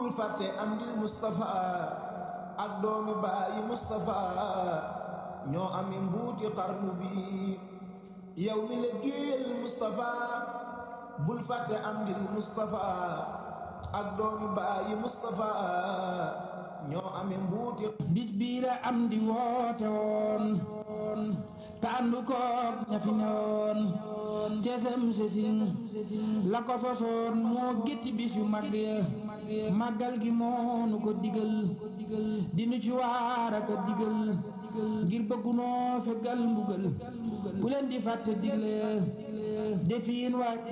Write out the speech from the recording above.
bul fàtte am di Mustafa ak doomi baayi Mustafa ñoo ami mbuuti xarnu bi yow mi la géel Mustafa bul fàtte am di Mustafa ak doomi baayi Mustafa ñoo ami mbuuti bis biira am di woote woon te àndu koog ña fi newoon cesem sesin la ko sosoon moo gétti bis yu mag ya màggal gi moonu ko digal dinu ci waar aka digal ngir bëggunoo fegal mbugal bu leen di fàtte digle defiin waaj